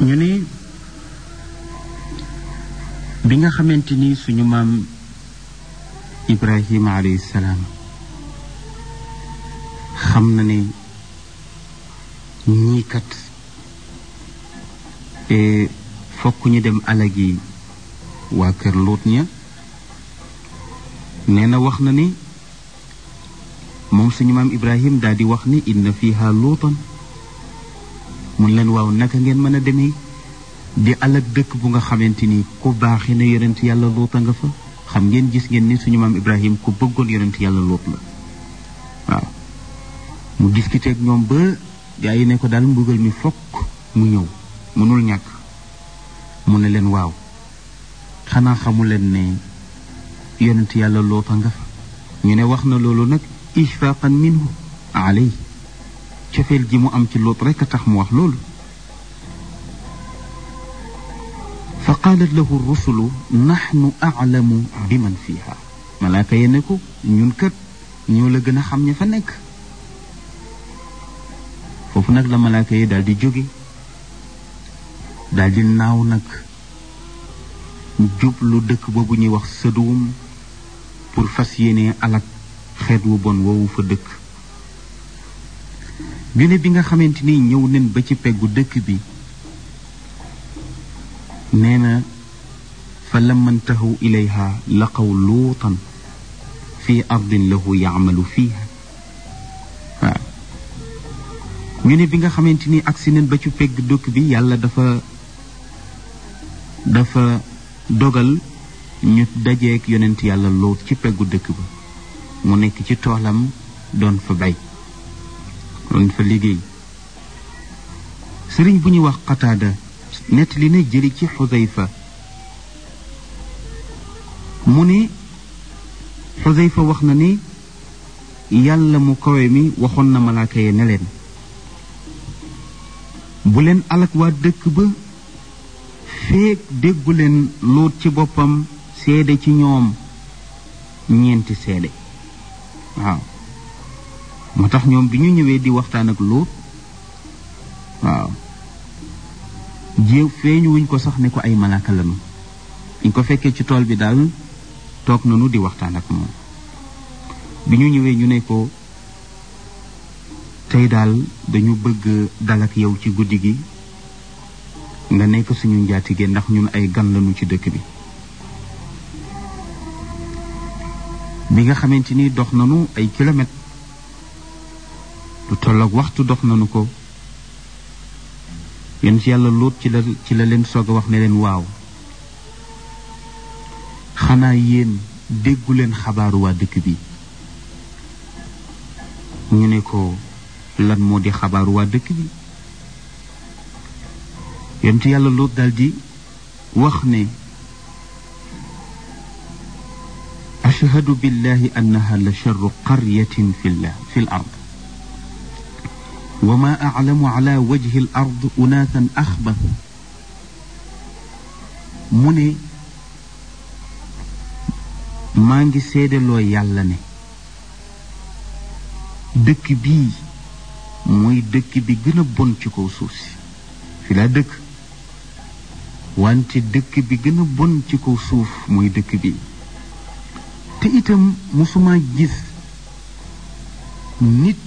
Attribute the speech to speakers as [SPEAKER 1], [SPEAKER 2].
[SPEAKER 1] ñu ne bi nga xamante ni suñu maam Ibrahima alayhi salaam xam na ne ñii kat fokk ñu dem alagi waa kër Luut ña nee na wax na ni moom suñu maam Ibrahim daal di wax ni inna fiha luutan mun leen waaw naka ngeen mën a demee di alag dëkk bu nga xamante ni ku baaxi na yonent yàlla luuta nga fa xam ngeen gis ngeen ni suñu maam Ibrahim ku bëggoon yonent yàlla luut la waaw mu discuté ak ñoom ba gaa yi ne ko daal mbugal mi fokk mu ñëw mënul ñàkk mu ne leen waaw xanaa xamu leen ne yonent yàlla luuta nga fa ñu ne wax na loolu nag ishfaqan minhu alay cofeel gi mu am ci luut rekk a tax mu wax loolu fa qaalat lahu rusulu naxnu aclamu bi man fiha malaaka ye ne ko ñun kat ñoo la gën a xam ña fa nekk foofu nag la malaaka yi daal di jóge daal di naaw nag jublu dëkk boobu ñuy wax sëduwum pour fas yéene alak xeet wu bon woowu fa dëkk ñu ne bi nga xamante ni ñëw nen ba ci peggu dëkk bi nee na fa lamma ntahaw ilayha laqaw luutan fi ardin lahu yaamalu fiiha waaw ñu ne bi nga xamante ni agsi nen ba ci pegg dëkk bi yàlla dafa dafa dogal ñu dajeek yonent yàlla luut ci peggu dëkk ba mu nekk ci toolam doon fa bay doon fa liggéey sëriñ bu ñuy wax qataada nett li na jëli ci xudayfa mu ne xudayfa wax na ni yàlla mu kawe mi waxoon na malaaka ye ne leen bu leen alak waa dëkk ba feek déggu leen luut ci boppam seede ci ñoom ñeenti seede waaw moo tax ñoom bi ñu ñëwee di waxtaan ak luut waaw jéew feeñu wuñ ko sax ne ko ay malaaka lanu ñu ko fekkee ci tool bi daal toog nanu di waxtaan ak moom bi ñu ñëwee ñu ne ko tey daal dañu bëgg dal ak yow ci guddi gi nga nekk suñu njaatige ndax ñun ay gan lañu ci dëkk bi bi nga xamante ni dox nanu ay kilomètres lu tolloog waxtu dox nanu ko yéen ci yàlla luut ci la ci la leen soog a wax ne leen waaw xanaa yéen déggu leen xabaaru waa dëkk bi ñu ne ko lan moo di xabaaru waa dëkk bi yéen ci yàlla luut daldi wax ne ashhadu billahi annaha la charru qaryatin fi llah fi l ard wa ma aclamu ala wajhi l ard unaasan axbar mu ne maa ngi seedaloo yàlla ne dëkk bii mooy dëkk bi gën a bon ci kaw suuf si fi laa dëkk wante dëkk bi gën a bon ci kaw suuf mooy dëkk bi te itam musuma gis nit